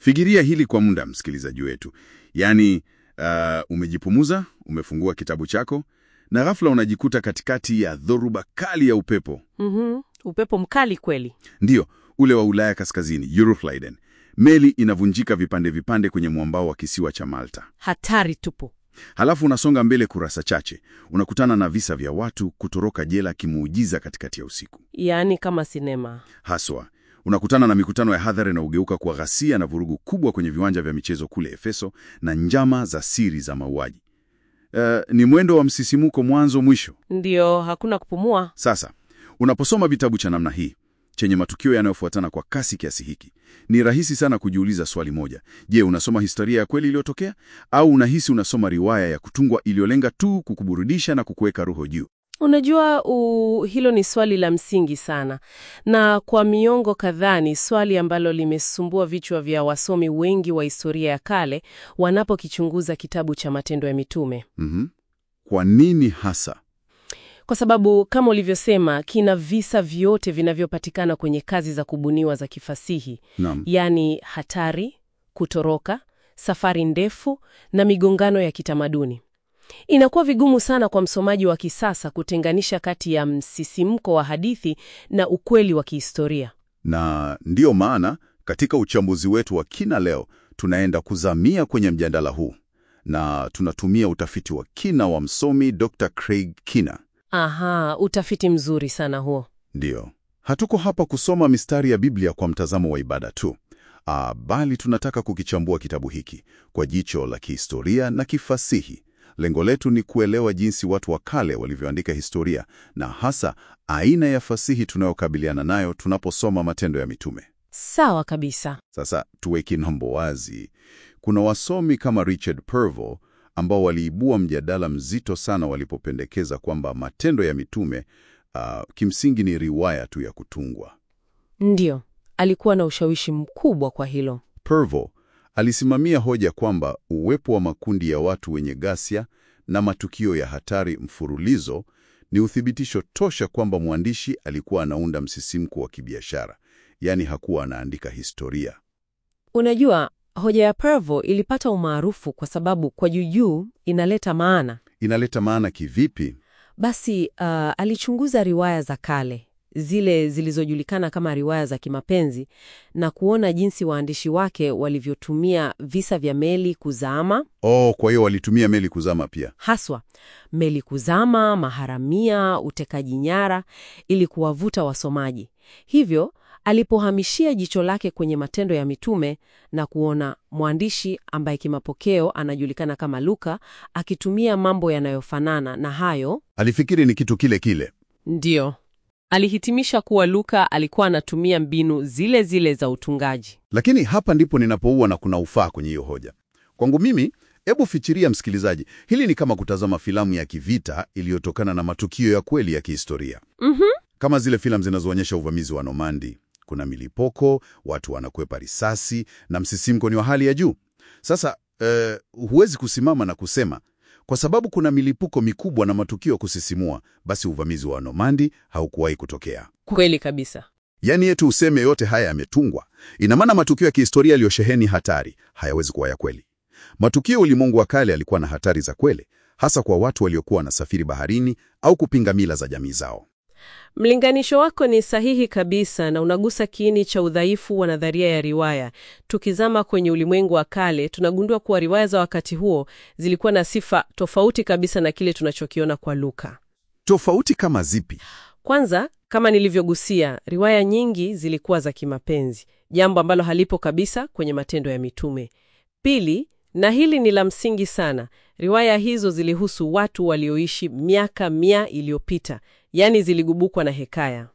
Fikiria hili kwa muda, msikilizaji wetu. Yaani, uh, umejipumuza, umefungua kitabu chako na ghafla unajikuta katikati ya dhoruba kali ya upepo. Mhm. Upepo mkali kweli. Ndiyo, ule wa Ulaya Kaskazini, Euroflydon. Meli inavunjika vipande vipande kwenye mwambao wa kisiwa cha Malta. Hatari tupu. Halafu unasonga mbele kurasa chache, unakutana na visa vya watu kutoroka jela kimuujiza katikati ya usiku. Yaani kama sinema. Haswa unakutana na mikutano ya hadhara inayogeuka kwa ghasia na vurugu kubwa kwenye viwanja vya michezo kule Efeso na njama za siri za mauaji. Eh, ni mwendo wa msisimuko mwanzo mwisho. Ndiyo, hakuna kupumua. Sasa unaposoma vitabu cha namna hii chenye matukio yanayofuatana kwa kasi kiasi hiki, ni rahisi sana kujiuliza swali moja: je, unasoma historia ya kweli iliyotokea au unahisi unasoma riwaya ya kutungwa iliyolenga tu kukuburudisha na kukuweka roho juu? Unajua u, hilo ni swali la msingi sana, na kwa miongo kadhaa ni swali ambalo limesumbua vichwa vya wasomi wengi wa historia ya kale wanapokichunguza kitabu cha Matendo ya Mitume, Mhm. Kwa nini hasa? kwa sababu kama ulivyosema, kina visa vyote vinavyopatikana kwenye kazi za kubuniwa za kifasihi, Naam. yaani hatari, kutoroka, safari ndefu na migongano ya kitamaduni. Inakuwa vigumu sana kwa msomaji wa kisasa kutenganisha kati ya msisimko wa hadithi na ukweli wa kihistoria. Na ndiyo maana katika uchambuzi wetu wa kina leo tunaenda kuzamia kwenye mjadala huu na tunatumia utafiti wa kina wa msomi Dr. Craig Kina. Aha, utafiti mzuri sana huo. Ndiyo, hatuko hapa kusoma mistari ya Biblia kwa mtazamo wa ibada tu. Ah, bali tunataka kukichambua kitabu hiki kwa jicho la kihistoria na kifasihi. Lengo letu ni kuelewa jinsi watu wa kale walivyoandika historia na hasa aina ya fasihi tunayokabiliana nayo tunaposoma Matendo ya Mitume. Sawa kabisa. Sasa tuweke mambo wazi. Kuna wasomi kama Richard Pervo ambao waliibua mjadala mzito sana walipopendekeza kwamba Matendo ya Mitume ah, kimsingi ni riwaya tu ya kutungwa. Ndiyo, alikuwa na ushawishi mkubwa kwa hilo. Pervo alisimamia hoja kwamba uwepo wa makundi ya watu wenye ghasia na matukio ya hatari mfululizo ni uthibitisho tosha kwamba mwandishi alikuwa anaunda msisimko wa kibiashara, yaani hakuwa anaandika historia. Unajua, hoja ya Pervo ilipata umaarufu kwa sababu kwa juujuu inaleta maana. Inaleta maana kivipi? Basi uh, alichunguza riwaya za kale zile zilizojulikana kama riwaya za kimapenzi na kuona jinsi waandishi wake walivyotumia visa vya meli kuzama, Oh, kwa hiyo walitumia meli kuzama pia. haswa meli kuzama, maharamia, utekaji nyara, ili kuwavuta wasomaji. Hivyo alipohamishia jicho lake kwenye Matendo ya Mitume na kuona mwandishi ambaye kimapokeo anajulikana kama Luka akitumia mambo yanayofanana na hayo Alifikiri ni kitu kile kile. Ndiyo. Alihitimisha kuwa Luka alikuwa anatumia mbinu zile zile za utungaji. Lakini hapa ndipo ninapouwa na kuna ufaa kwenye hiyo hoja. Kwangu mimi, hebu fikiria msikilizaji, hili ni kama kutazama filamu ya kivita iliyotokana na matukio ya kweli ya kihistoria. Mhm. Kama zile filamu zinazoonyesha uvamizi wa Nomandi. Kuna milipoko, watu wanakwepa risasi na msisimko ni wa hali ya juu. Sasa eh, huwezi kusimama na kusema kwa sababu kuna milipuko mikubwa na matukio ya kusisimua, basi uvamizi wa Nomandi haukuwahi kutokea. Kweli kabisa. Yaani yetu useme yote haya yametungwa. Ina maana matukio ya kihistoria yaliyosheheni hatari hayawezi kuwa ya kweli. Matukio ya ulimwengu wa kale yalikuwa na hatari za kweli, hasa kwa watu waliokuwa wanasafiri baharini au kupinga mila za jamii zao. Mlinganisho wako ni sahihi kabisa na unagusa kiini cha udhaifu wa nadharia ya riwaya. Tukizama kwenye ulimwengu wa kale, tunagundua kuwa riwaya za wakati huo zilikuwa na sifa tofauti kabisa na kile tunachokiona kwa Luka. Tofauti kama zipi? Kwanza, kama nilivyogusia, riwaya nyingi zilikuwa za kimapenzi, jambo ambalo halipo kabisa kwenye Matendo ya Mitume. Pili, na hili ni la msingi sana, riwaya hizo zilihusu watu walioishi miaka mia iliyopita, yaani ziligubukwa na hekaya.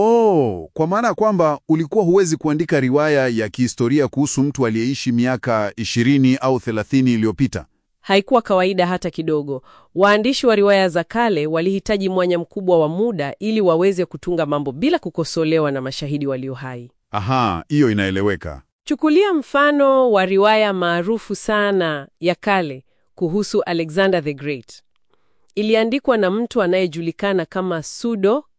Oh, kwa maana ya kwamba ulikuwa huwezi kuandika riwaya ya kihistoria kuhusu mtu aliyeishi miaka 20 au 30 iliyopita. Haikuwa kawaida hata kidogo. Waandishi wa riwaya za kale walihitaji mwanya mkubwa wa muda ili waweze kutunga mambo bila kukosolewa na mashahidi walio hai. Aha, hiyo inaeleweka. Chukulia mfano wa riwaya maarufu sana ya kale kuhusu Alexander the Great. Iliandikwa na mtu anayejulikana kama Pseudo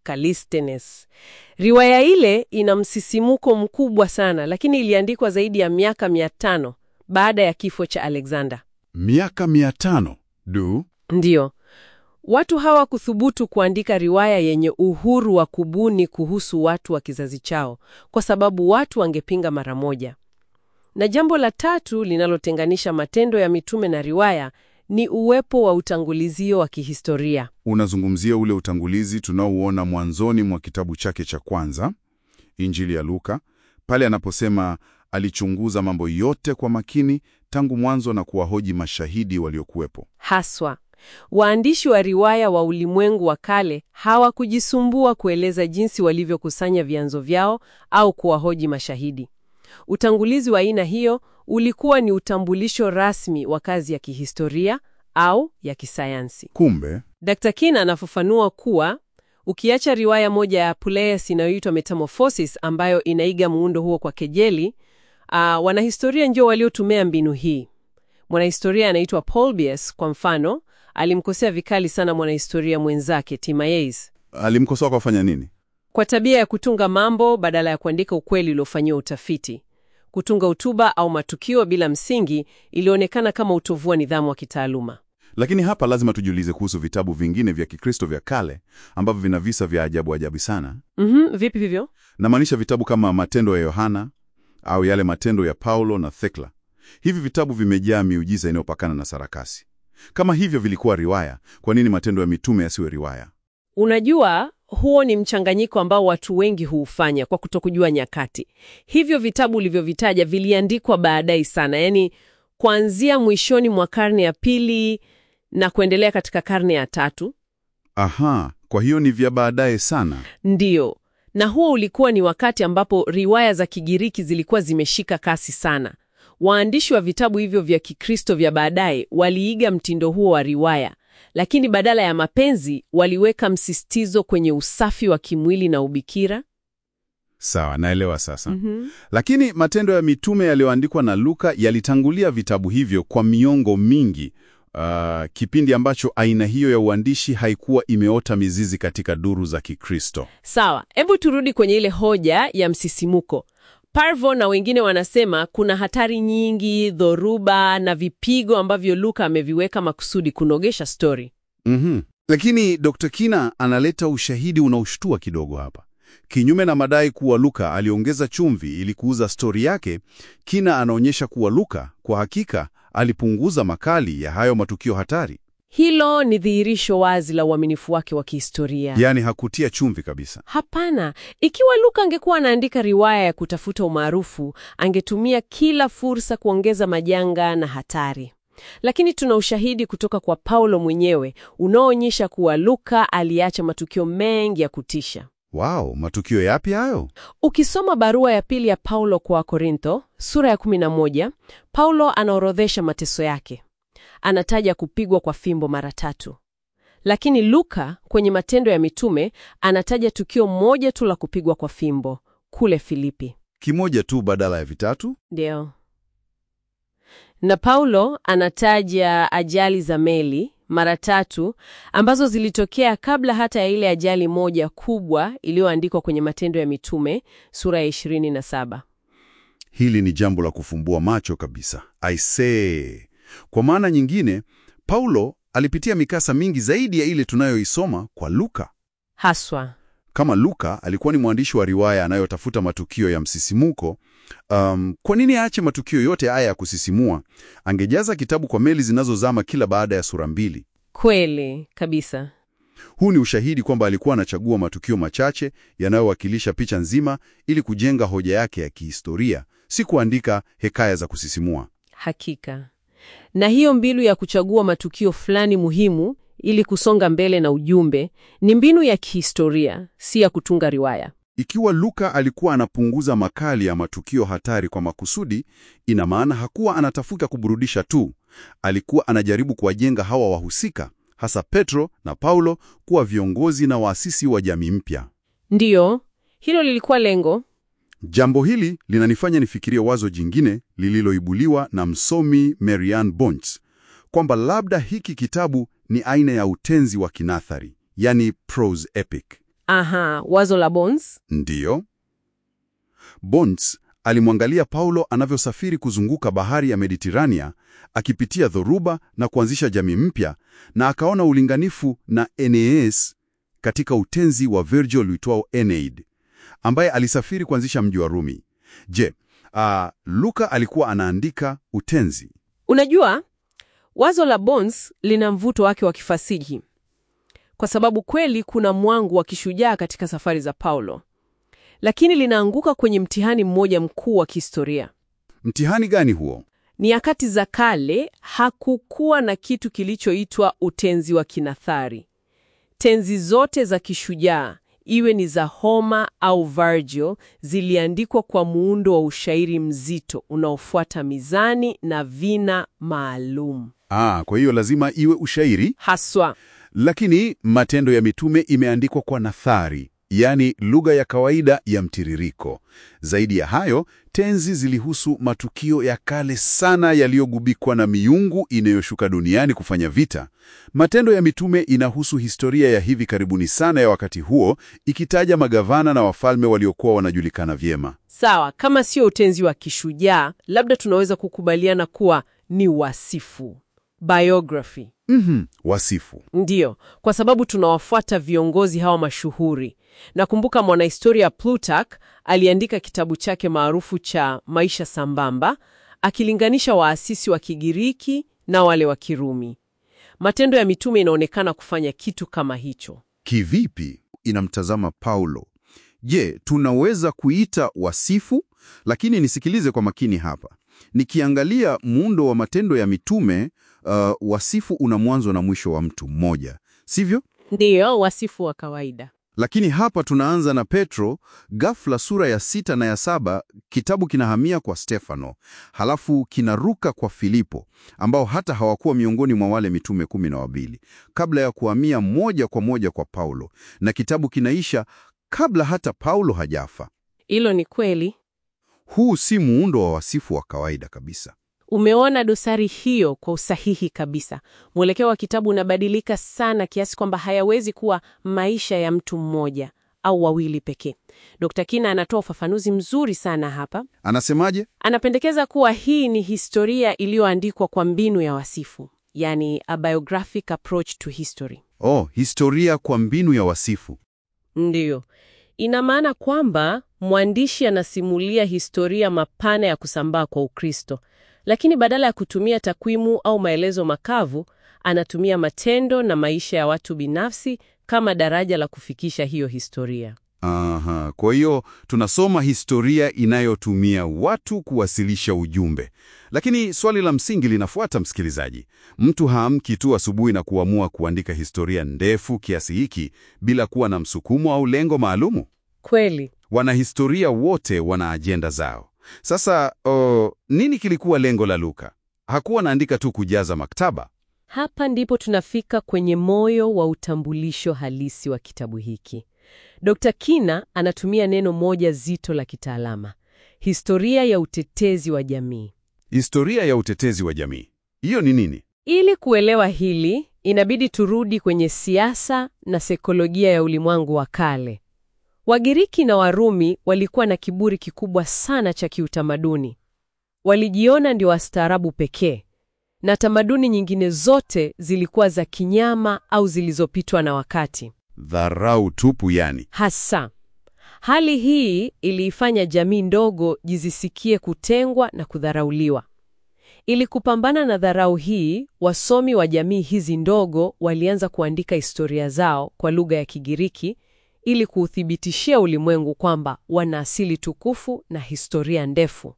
Callisthenes. Riwaya ile ina msisimuko mkubwa sana, lakini iliandikwa zaidi ya miaka mia tano baada ya kifo cha Alexander. Miaka mia tano du Ndiyo, watu hawakuthubutu kuandika riwaya yenye uhuru wa kubuni kuhusu watu wa kizazi chao, kwa sababu watu wangepinga mara moja. Na jambo la tatu linalotenganisha Matendo ya Mitume na riwaya ni uwepo wa utangulizio wa kihistoria. Unazungumzia ule utangulizi tunaouona mwanzoni mwa kitabu chake cha kwanza, Injili ya Luka, pale anaposema alichunguza mambo yote kwa makini tangu mwanzo na kuwahoji mashahidi waliokuwepo. Haswa, waandishi wa riwaya wa ulimwengu wa kale hawakujisumbua kueleza jinsi walivyokusanya vyanzo vyao au kuwahoji mashahidi. Utangulizi wa aina hiyo ulikuwa ni utambulisho rasmi wa kazi ya kihistoria au ya kisayansi. Kumbe Dr. Kin anafafanua kuwa ukiacha riwaya moja ya Puleas inayoitwa Metamorphosis ambayo inaiga muundo huo kwa kejeli, uh, wanahistoria ndio waliotumia mbinu hii. Mwanahistoria anaitwa Polybius kwa mfano, alimkosea vikali sana mwanahistoria mwenzake Timaeus alimkosoa kwa kufanya nini? kwa tabia ya kutunga mambo badala ya kuandika ukweli uliofanyiwa utafiti. Kutunga hotuba au matukio bila msingi ilionekana kama utovu wa nidhamu wa kitaaluma. Lakini hapa lazima tujiulize kuhusu vitabu vingine vya Kikristo vya kale ambavyo vina visa vya ajabu ajabu sana. Mhm, vipi hivyo? Namaanisha vitabu kama Matendo ya Yohana au yale Matendo ya Paulo na Thekla. Hivi vitabu vimejaa miujiza inayopakana na sarakasi. Kama hivyo vilikuwa riwaya, kwa nini Matendo ya Mitume yasiwe riwaya? Unajua, huo ni mchanganyiko ambao watu wengi huufanya kwa kutokujua nyakati. Hivyo vitabu ulivyovitaja viliandikwa baadaye sana, yaani kuanzia mwishoni mwa karne ya pili na kuendelea katika karne ya tatu. Aha, kwa hiyo ni vya baadaye sana. Ndiyo, na huo ulikuwa ni wakati ambapo riwaya za Kigiriki zilikuwa zimeshika kasi sana. Waandishi wa vitabu hivyo vya Kikristo vya baadaye waliiga mtindo huo wa riwaya, lakini badala ya mapenzi waliweka msisitizo kwenye usafi wa kimwili na ubikira. Sawa, naelewa sasa. Lakini Matendo ya Mitume yaliyoandikwa na Luka yalitangulia vitabu hivyo kwa miongo mingi, uh, kipindi ambacho aina hiyo ya uandishi haikuwa imeota mizizi katika duru za Kikristo. Sawa, hebu turudi kwenye ile hoja ya msisimuko. Parvo na wengine wanasema kuna hatari nyingi, dhoruba na vipigo ambavyo Luka ameviweka makusudi kunogesha stori. Mhm. Lakini Dr. Kina analeta ushahidi unaoshtua kidogo hapa. Kinyume na madai kuwa Luka aliongeza chumvi ili kuuza stori yake, Kina anaonyesha kuwa Luka kwa hakika alipunguza makali ya hayo matukio hatari, Hilo ni dhihirisho wazi la uaminifu wake wa kihistoria. yaani hakutia chumvi kabisa. Hapana, ikiwa Luka angekuwa anaandika riwaya ya kutafuta umaarufu, angetumia kila fursa kuongeza majanga na hatari. Lakini tuna ushahidi kutoka kwa Paulo mwenyewe unaoonyesha kuwa Luka aliacha matukio mengi ya kutisha. Wow, matukio yapi hayo? Ukisoma barua ya pili ya Paulo kwa Korintho sura ya 11, Paulo anaorodhesha mateso yake. Anataja kupigwa kwa fimbo mara tatu, lakini Luka kwenye Matendo ya Mitume anataja tukio moja tu la kupigwa kwa fimbo kule Filipi. Kimoja tu badala ya vitatu? Ndio. Na Paulo anataja ajali za meli mara tatu ambazo zilitokea kabla hata ya ile ajali moja kubwa iliyoandikwa kwenye Matendo ya Mitume sura ya 27. Hili ni jambo la kufumbua macho kabisa. I say. Kwa maana nyingine, Paulo alipitia mikasa mingi zaidi ya ile tunayoisoma kwa Luka. Haswa. Kama Luka alikuwa ni mwandishi wa riwaya anayotafuta matukio ya msisimuko, um, kwa nini aache matukio yote haya ya kusisimua? Angejaza kitabu kwa meli zinazozama kila baada ya sura mbili. Kweli kabisa. Huu ni ushahidi kwamba alikuwa anachagua matukio machache yanayowakilisha picha nzima ili kujenga hoja yake ya kihistoria, si kuandika hekaya za kusisimua. Hakika. Na hiyo mbinu ya kuchagua matukio fulani muhimu ili kusonga mbele na ujumbe ni mbinu ya kihistoria, si ya kutunga riwaya. Ikiwa Luka alikuwa anapunguza makali ya matukio hatari kwa makusudi, ina maana hakuwa anatafuta kuburudisha tu. Alikuwa anajaribu kuwajenga hawa wahusika, hasa Petro na Paulo, kuwa viongozi na waasisi wa jamii mpya. Ndiyo, hilo lilikuwa lengo. Jambo hili linanifanya nifikirie wazo jingine lililoibuliwa na msomi Marianne Bonts kwamba labda hiki kitabu ni aina ya utenzi wa kinathari, yani prose epic. Aha, wazo la Bones. Ndiyo. Bonds alimwangalia Paulo anavyosafiri kuzunguka bahari ya Mediterania akipitia dhoruba na kuanzisha jamii mpya, na akaona ulinganifu na Aeneas katika utenzi wa Virgil uitwao Aeneid, ambaye alisafiri kuanzisha mji wa Rumi. Je, ah, Luka alikuwa anaandika utenzi? Unajua, wazo la Bones lina mvuto wake wa kifasihi kwa sababu kweli kuna mwangu wa kishujaa katika safari za Paulo, lakini linaanguka kwenye mtihani mmoja mkuu wa kihistoria. Mtihani gani huo? Nyakati za kale hakukuwa na kitu kilichoitwa utenzi wa kinathari. Tenzi zote za kishujaa, iwe ni za Homer au Virgil, ziliandikwa kwa muundo wa ushairi mzito unaofuata mizani na vina maalum Ah, kwa hiyo lazima iwe ushairi. haswa. Lakini Matendo ya Mitume imeandikwa kwa nathari, yaani lugha ya kawaida ya mtiririko. Zaidi ya hayo, tenzi zilihusu matukio ya kale sana yaliyogubikwa na miungu inayoshuka duniani kufanya vita. Matendo ya Mitume inahusu historia ya hivi karibuni sana ya wakati huo, ikitaja magavana na wafalme waliokuwa wanajulikana vyema. Sawa, kama sio utenzi wa kishujaa, labda tunaweza kukubaliana kuwa ni wasifu, biography. Mhm, wasifu. Ndiyo, kwa sababu tunawafuata viongozi hawa mashuhuri. Nakumbuka mwanahistoria Plutarch aliandika kitabu chake maarufu cha Maisha Sambamba, akilinganisha waasisi wa Kigiriki na wale wa Kirumi. Matendo ya Mitume inaonekana kufanya kitu kama hicho. Kivipi inamtazama Paulo? Je, tunaweza kuita wasifu? Lakini nisikilize kwa makini hapa. Nikiangalia muundo wa Matendo ya Mitume, uh, wasifu una mwanzo na mwisho wa mtu mmoja, sivyo? Ndiyo, wasifu wa kawaida. Lakini hapa tunaanza na Petro, ghafla sura ya sita na ya saba kitabu kinahamia kwa Stefano, halafu kinaruka kwa Filipo, ambao hata hawakuwa miongoni mwa wale mitume kumi na wawili, kabla ya kuhamia moja kwa moja kwa Paulo, na kitabu kinaisha kabla hata Paulo hajafa. Hilo ni kweli. Huu si muundo wa wasifu wa kawaida kabisa. Umeona dosari hiyo kwa usahihi kabisa. Mwelekeo wa kitabu unabadilika sana kiasi kwamba hayawezi kuwa maisha ya mtu mmoja au wawili pekee. Dr. Kina anatoa ufafanuzi mzuri sana hapa. Anasemaje? Anapendekeza kuwa hii ni historia iliyoandikwa kwa mbinu ya wasifu, yani a biographic approach to history. Oh, historia kwa mbinu ya wasifu. Ndiyo, ina maana kwamba mwandishi anasimulia historia mapana ya kusambaa kwa Ukristo, lakini badala ya kutumia takwimu au maelezo makavu, anatumia matendo na maisha ya watu binafsi kama daraja la kufikisha hiyo historia. Aha, kwa hiyo tunasoma historia inayotumia watu kuwasilisha ujumbe. Lakini swali la msingi linafuata, msikilizaji. Mtu haamki tu asubuhi na kuamua kuandika historia ndefu kiasi hiki bila kuwa na msukumo au lengo maalumu. Kweli. Wanahistoria wote wana ajenda zao. Sasa o, nini kilikuwa lengo la Luka? Hakuwa anaandika tu kujaza maktaba. Hapa ndipo tunafika kwenye moyo wa utambulisho halisi wa kitabu hiki. Dr. Kina anatumia neno moja zito la kitaalama, historia ya utetezi wa jamii. Historia ya utetezi wa jamii, hiyo ni nini? Ili kuelewa hili, inabidi turudi kwenye siasa na saikolojia ya ulimwengu wa kale. Wagiriki na Warumi walikuwa na kiburi kikubwa sana cha kiutamaduni. Walijiona ndio wastaarabu pekee, na tamaduni nyingine zote zilikuwa za kinyama au zilizopitwa na wakati. Dharau tupu yani. Hasa hali hii iliifanya jamii ndogo jizisikie kutengwa na kudharauliwa. Ili kupambana na dharau hii, wasomi wa jamii hizi ndogo walianza kuandika historia zao kwa lugha ya Kigiriki ili kuuthibitishia ulimwengu kwamba wana asili tukufu na historia ndefu.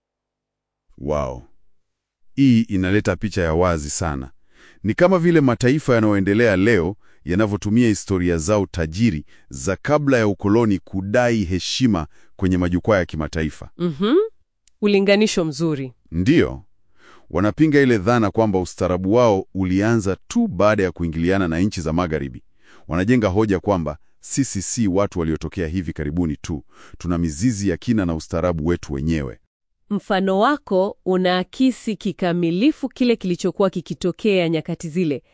Wow. Hii inaleta picha ya wazi sana. Ni kama vile mataifa yanayoendelea leo yanavyotumia historia zao tajiri za kabla ya ukoloni kudai heshima kwenye majukwaa ya kimataifa. Mhm. Ulinganisho mzuri. Ndiyo, wanapinga ile dhana kwamba ustaarabu wao ulianza tu baada ya kuingiliana na nchi za Magharibi. Wanajenga hoja kwamba sisi si watu waliotokea hivi karibuni tu, tuna mizizi ya kina na ustaarabu wetu wenyewe. Mfano wako unaakisi kikamilifu kile kilichokuwa kikitokea nyakati zile.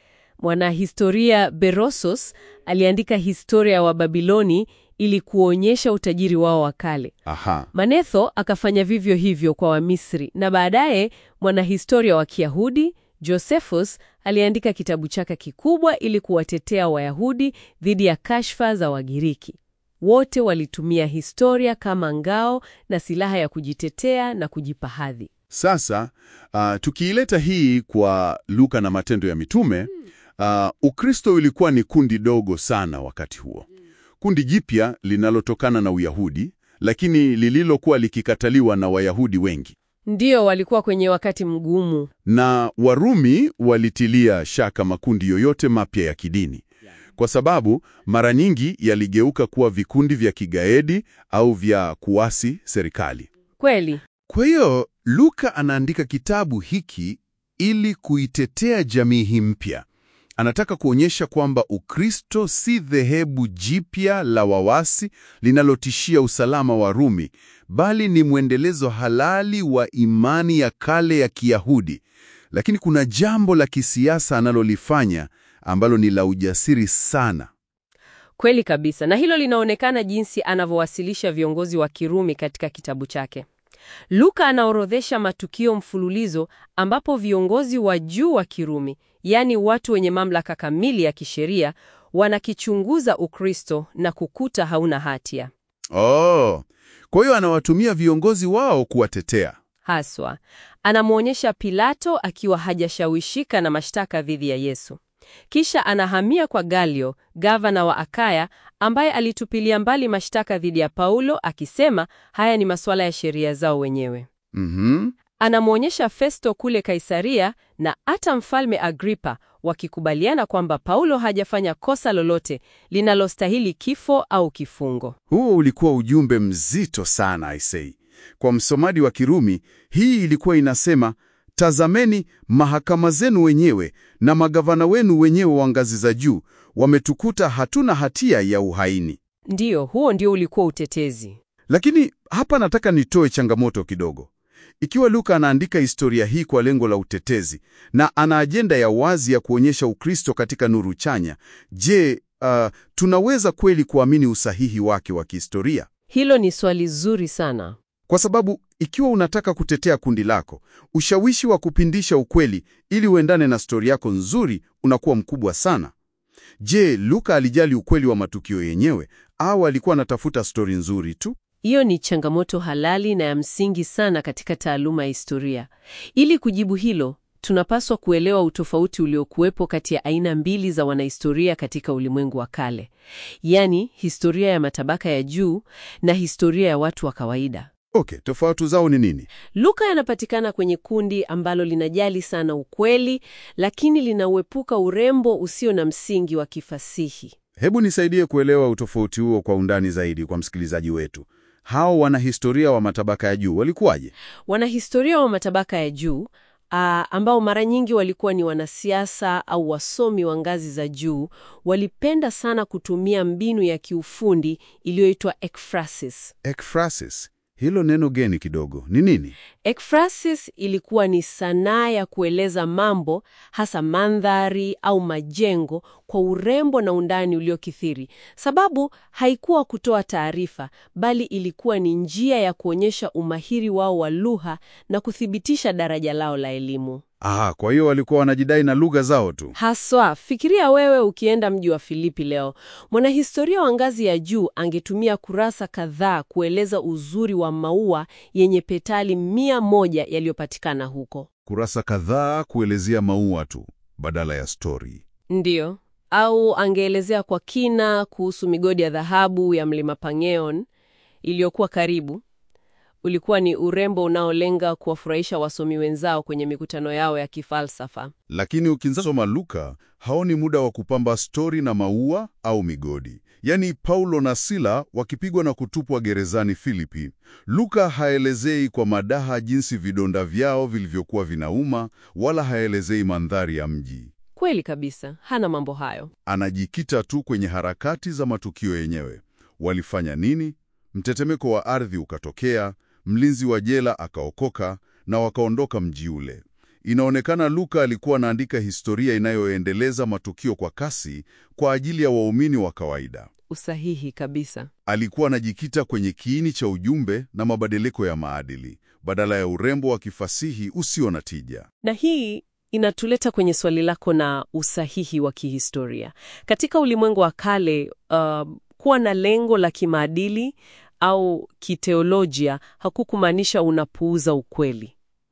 Mwanahistoria Berosus aliandika historia wa Babiloni ili kuonyesha utajiri wao wa kale. Aha. Manetho akafanya vivyo hivyo kwa Wamisri, na baadaye mwanahistoria wa Kiyahudi Josephus aliandika kitabu chake kikubwa ili kuwatetea Wayahudi dhidi ya kashfa za Wagiriki. Wote walitumia historia kama ngao na silaha ya kujitetea na kujipa hadhi. Sasa uh, tukiileta hii kwa Luka na Matendo ya Mitume, uh, Ukristo ulikuwa ni kundi dogo sana wakati huo, kundi jipya linalotokana na Uyahudi, lakini lililokuwa likikataliwa na Wayahudi wengi, Ndiyo, walikuwa kwenye wakati mgumu. na Warumi walitilia shaka makundi yoyote mapya ya kidini kwa sababu mara nyingi yaligeuka kuwa vikundi vya kigaidi au vya kuasi serikali. Kweli. Kwa hiyo Luka anaandika kitabu hiki ili kuitetea jamii hii mpya. Anataka kuonyesha kwamba Ukristo si dhehebu jipya la wawasi linalotishia usalama wa Rumi, bali ni mwendelezo halali wa imani ya kale ya Kiyahudi. Lakini kuna jambo la kisiasa analolifanya ambalo ni la ujasiri sana. Kweli kabisa, na hilo linaonekana jinsi anavyowasilisha viongozi wa Kirumi katika kitabu chake. Luka anaorodhesha matukio mfululizo ambapo viongozi wa juu wa Kirumi, yaani watu wenye mamlaka kamili ya kisheria, wanakichunguza Ukristo na kukuta hauna hatia. Oh, kwa hiyo anawatumia viongozi wao kuwatetea. Haswa anamwonyesha Pilato akiwa hajashawishika na mashtaka dhidi ya Yesu. Kisha anahamia kwa Galio, gavana wa Akaya, ambaye alitupilia mbali mashtaka dhidi ya Paulo akisema haya ni masuala ya sheria zao wenyewe. Mhm. Anamwonyesha Festo kule Kaisaria na hata mfalme Agripa wakikubaliana kwamba Paulo hajafanya kosa lolote linalostahili kifo au kifungo. Huo ulikuwa ujumbe mzito sana aisei. Kwa msomaji wa Kirumi, hii ilikuwa inasema, tazameni, mahakama zenu wenyewe na magavana wenu wenyewe wa ngazi za juu wametukuta hatuna hatia ya uhaini. Ndiyo, huo ndio ulikuwa utetezi. Lakini hapa nataka nitoe changamoto kidogo. Ikiwa Luka anaandika historia hii kwa lengo la utetezi na ana ajenda ya wazi ya kuonyesha Ukristo katika nuru chanya, je, uh, tunaweza kweli kuamini usahihi wake wa kihistoria? Hilo ni swali zuri sana. Kwa sababu ikiwa unataka kutetea kundi lako, ushawishi wa kupindisha ukweli ili uendane na stori yako nzuri unakuwa mkubwa sana. Je, Luka alijali ukweli wa matukio yenyewe au alikuwa anatafuta stori nzuri tu? Hiyo ni changamoto halali na ya msingi sana katika taaluma ya historia. Ili kujibu hilo, tunapaswa kuelewa utofauti uliokuwepo kati ya aina mbili za wanahistoria katika ulimwengu wa kale, yaani historia ya matabaka ya juu na historia ya watu wa kawaida. Okay, tofauti zao ni nini? Luka yanapatikana kwenye kundi ambalo linajali sana ukweli, lakini linauepuka urembo usio na msingi wa kifasihi. Hebu nisaidie kuelewa utofauti huo kwa undani zaidi kwa msikilizaji wetu. Hao wanahistoria wa matabaka ya juu walikuwaje? Wanahistoria wa matabaka ya juu ah, ambao mara nyingi walikuwa ni wanasiasa au wasomi wa ngazi za juu, walipenda sana kutumia mbinu ya kiufundi iliyoitwa ekphrasis. Ekphrasis. Hilo neno geni kidogo. Ni nini? Ekphrasis ilikuwa ni sanaa ya kueleza mambo, hasa mandhari au majengo, kwa urembo na undani uliokithiri. Sababu haikuwa kutoa taarifa, bali ilikuwa ni njia ya kuonyesha umahiri wao wa lugha na kuthibitisha daraja lao la elimu. Ah, kwa hiyo walikuwa wanajidai na lugha zao tu. Haswa, fikiria wewe ukienda mji wa Filipi leo. Mwanahistoria wa ngazi ya juu angetumia kurasa kadhaa kueleza uzuri wa maua yenye petali mia moja yaliyopatikana huko. Kurasa kadhaa kuelezea maua tu badala ya stori. Ndiyo. Au angeelezea kwa kina kuhusu migodi ya dhahabu ya mlima Pangeon iliyokuwa karibu. Ulikuwa ni urembo unaolenga kuwafurahisha wasomi wenzao kwenye mikutano yao ya kifalsafa. Lakini ukisoma Luka, haoni muda wa kupamba stori na maua au migodi. Yaani Paulo na Sila wakipigwa na kutupwa gerezani Filipi. Luka haelezei kwa madaha jinsi vidonda vyao vilivyokuwa vinauma, wala haelezei mandhari ya mji. Kweli kabisa, hana mambo hayo. Anajikita tu kwenye harakati za matukio yenyewe. Walifanya nini? Mtetemeko wa ardhi ukatokea, mlinzi wa jela akaokoka na wakaondoka mji ule. Inaonekana Luka alikuwa anaandika historia inayoendeleza matukio kwa kasi kwa ajili ya waumini wa kawaida. Usahihi kabisa. Alikuwa anajikita kwenye kiini cha ujumbe na mabadiliko ya maadili badala ya urembo wa kifasihi usio na tija. Na hii inatuleta kwenye swali lako na usahihi wa kihistoria. Katika ulimwengu wa kale, uh, kuwa na lengo la kimaadili au kiteolojia hakukumaanisha unapuuza ukweli.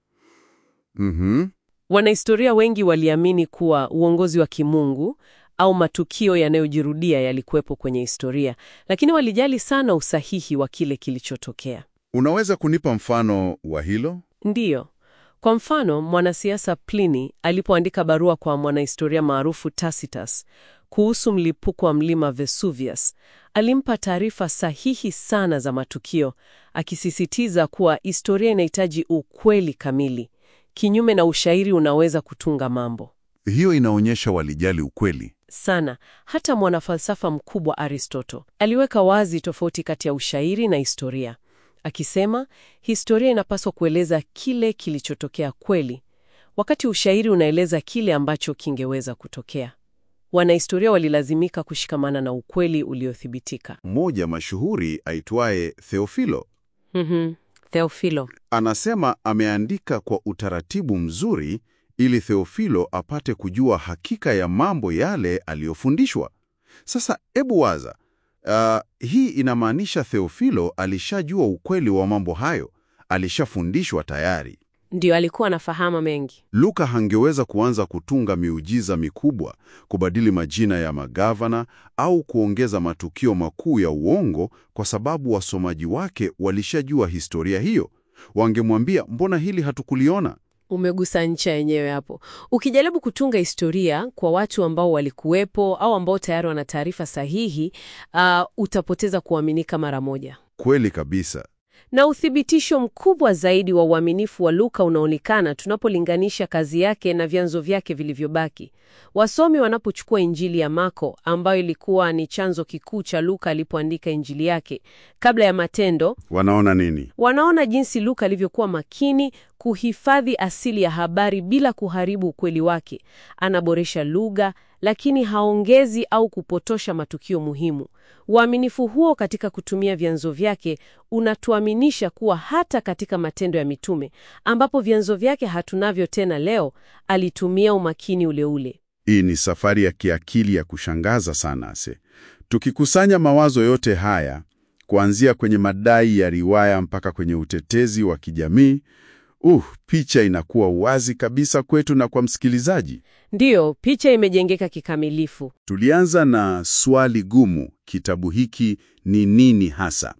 Mhm. Wanahistoria wengi waliamini kuwa uongozi wa kimungu au matukio yanayojirudia yalikuwepo kwenye historia, lakini walijali sana usahihi wa kile kilichotokea. Unaweza kunipa mfano wa hilo? Ndiyo. Kwa mfano, mwanasiasa Pliny alipoandika barua kwa mwanahistoria maarufu Tacitus kuhusu mlipuko wa mlima Vesuvius, alimpa taarifa sahihi sana za matukio, akisisitiza kuwa historia inahitaji ukweli kamili, kinyume na ushairi unaweza kutunga mambo Hiyo inaonyesha walijali ukweli. sana. Hata mwanafalsafa mkubwa Aristoto aliweka wazi tofauti kati ya ushairi na historia, akisema historia inapaswa kueleza kile kilichotokea kweli, wakati ushairi unaeleza kile ambacho kingeweza kutokea. Wanahistoria walilazimika kushikamana na ukweli uliothibitika. Mmoja mashuhuri aitwaye Theofilo Mhm. Theofilo. anasema ameandika kwa utaratibu mzuri ili Theofilo apate kujua hakika ya mambo yale aliyofundishwa. Sasa ebu waza, ah, hii inamaanisha Theofilo alishajua ukweli wa mambo hayo, alishafundishwa tayari. Ndio alikuwa anafahamu mengi. Luka hangeweza kuanza kutunga miujiza mikubwa, kubadili majina ya magavana au kuongeza matukio makuu ya uongo kwa sababu wasomaji wake walishajua historia hiyo. Wangemwambia, mbona hili hatukuliona? Umegusa ncha yenyewe hapo. Ukijaribu kutunga historia kwa watu ambao walikuwepo au ambao tayari wana taarifa sahihi, ah, utapoteza kuaminika mara moja. Kweli kabisa. Na uthibitisho mkubwa zaidi wa uaminifu wa Luka unaonekana tunapolinganisha kazi yake na vyanzo vyake vilivyobaki. Wasomi wanapochukua Injili ya Marko ambayo ilikuwa ni chanzo kikuu cha Luka alipoandika Injili yake kabla ya Matendo, Wanaona nini? wanaona jinsi Luka alivyokuwa makini kuhifadhi asili ya habari bila kuharibu ukweli wake. Anaboresha lugha, lakini haongezi au kupotosha matukio muhimu. Uaminifu huo katika kutumia vyanzo vyake unatuaminisha kuwa hata katika Matendo ya Mitume, ambapo vyanzo vyake hatunavyo tena leo, alitumia umakini ule ule. Hii ni safari ya kiakili ya kushangaza sana ase. Tukikusanya mawazo yote haya, kuanzia kwenye madai ya riwaya mpaka kwenye utetezi wa kijamii, uh, picha inakuwa wazi kabisa kwetu na kwa msikilizaji. Ndiyo, picha imejengeka kikamilifu. Tulianza na swali gumu, kitabu hiki ni nini hasa?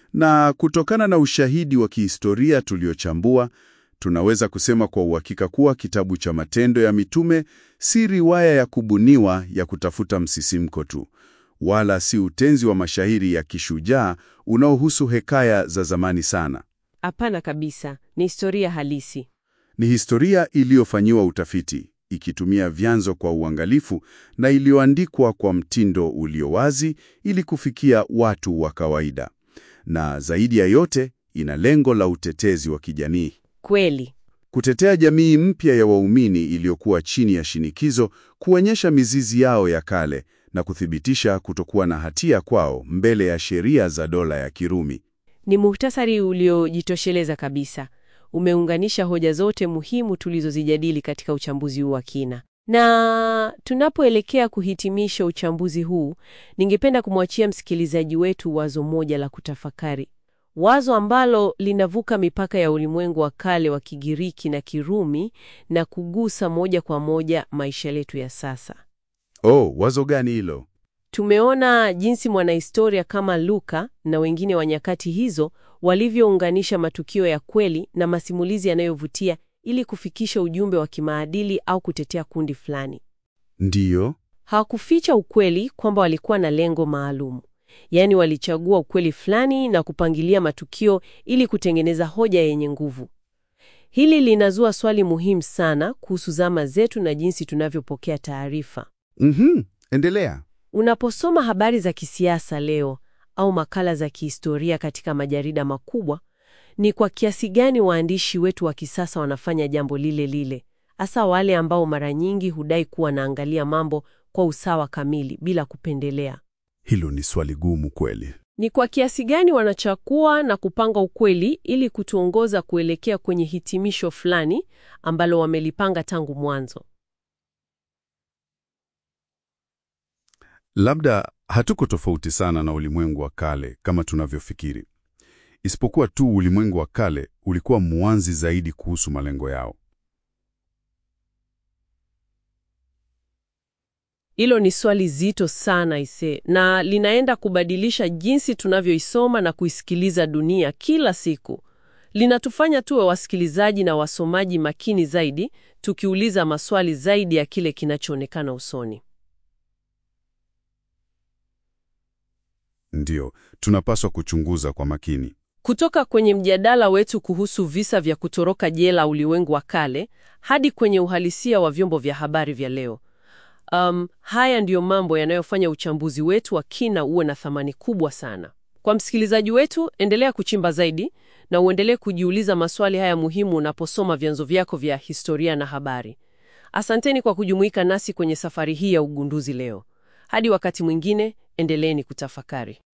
Na kutokana na ushahidi wa kihistoria tuliochambua, tunaweza kusema kwa uhakika kuwa kitabu cha Matendo ya Mitume si riwaya ya kubuniwa ya kutafuta msisimko tu, wala si utenzi wa mashairi ya kishujaa unaohusu hekaya za zamani sana. Hapana kabisa, ni historia halisi. Ni historia iliyofanyiwa utafiti, ikitumia vyanzo kwa uangalifu na iliyoandikwa kwa mtindo ulio wazi ili kufikia watu wa kawaida. Na zaidi ya yote, ina lengo la utetezi wa kijamii. Kweli. Kutetea jamii mpya ya waumini iliyokuwa chini ya shinikizo, kuonyesha mizizi yao ya kale na kuthibitisha kutokuwa na hatia kwao mbele ya sheria za dola ya Kirumi. Ni muhtasari uliojitosheleza kabisa. Umeunganisha hoja zote muhimu tulizozijadili katika uchambuzi huu wa kina. Na tunapoelekea kuhitimisha uchambuzi huu, ningependa kumwachia msikilizaji wetu wazo moja la kutafakari, wazo ambalo linavuka mipaka ya ulimwengu wa kale wa Kigiriki na Kirumi na kugusa moja kwa moja maisha yetu ya sasa. Oh, wazo gani hilo? Tumeona jinsi mwanahistoria kama Luka na wengine wa nyakati hizo walivyounganisha matukio ya kweli na masimulizi yanayovutia ili kufikisha ujumbe wa kimaadili au kutetea kundi fulani. Ndiyo. Hawakuficha ukweli kwamba walikuwa na lengo maalum, yaani walichagua ukweli fulani na kupangilia matukio ili kutengeneza hoja yenye nguvu. Hili linazua swali muhimu sana kuhusu zama zetu na jinsi tunavyopokea taarifa. Mhm, endelea. Unaposoma habari za kisiasa leo au makala za kihistoria katika majarida makubwa, ni kwa kiasi gani waandishi wetu wa kisasa wanafanya jambo lile lile, hasa wale ambao mara nyingi hudai kuwa naangalia mambo kwa usawa kamili bila kupendelea. Hilo ni swali gumu kweli. Ni kwa kiasi gani wanachakua na kupanga ukweli ili kutuongoza kuelekea kwenye hitimisho fulani ambalo wamelipanga tangu mwanzo. Labda hatuko tofauti sana na ulimwengu wa kale kama tunavyofikiri, isipokuwa tu ulimwengu wa kale ulikuwa mwanzi zaidi kuhusu malengo yao. Hilo ni swali zito sana ise, na linaenda kubadilisha jinsi tunavyoisoma na kuisikiliza dunia kila siku. Linatufanya tuwe wasikilizaji na wasomaji makini zaidi, tukiuliza maswali zaidi ya kile kinachoonekana usoni. Ndiyo, tunapaswa kuchunguza kwa makini. Kutoka kwenye mjadala wetu kuhusu visa vya kutoroka jela ulimwengu wa kale hadi kwenye uhalisia wa vyombo vya habari vya leo. Um, haya ndiyo mambo yanayofanya uchambuzi wetu wa kina uwe na thamani kubwa sana. Kwa msikilizaji wetu, endelea kuchimba zaidi na uendelee kujiuliza maswali haya muhimu unaposoma vyanzo vyako vya historia na habari. Asanteni kwa kujumuika nasi kwenye safari hii ya ugunduzi leo. Hadi wakati mwingine, endeleeni kutafakari.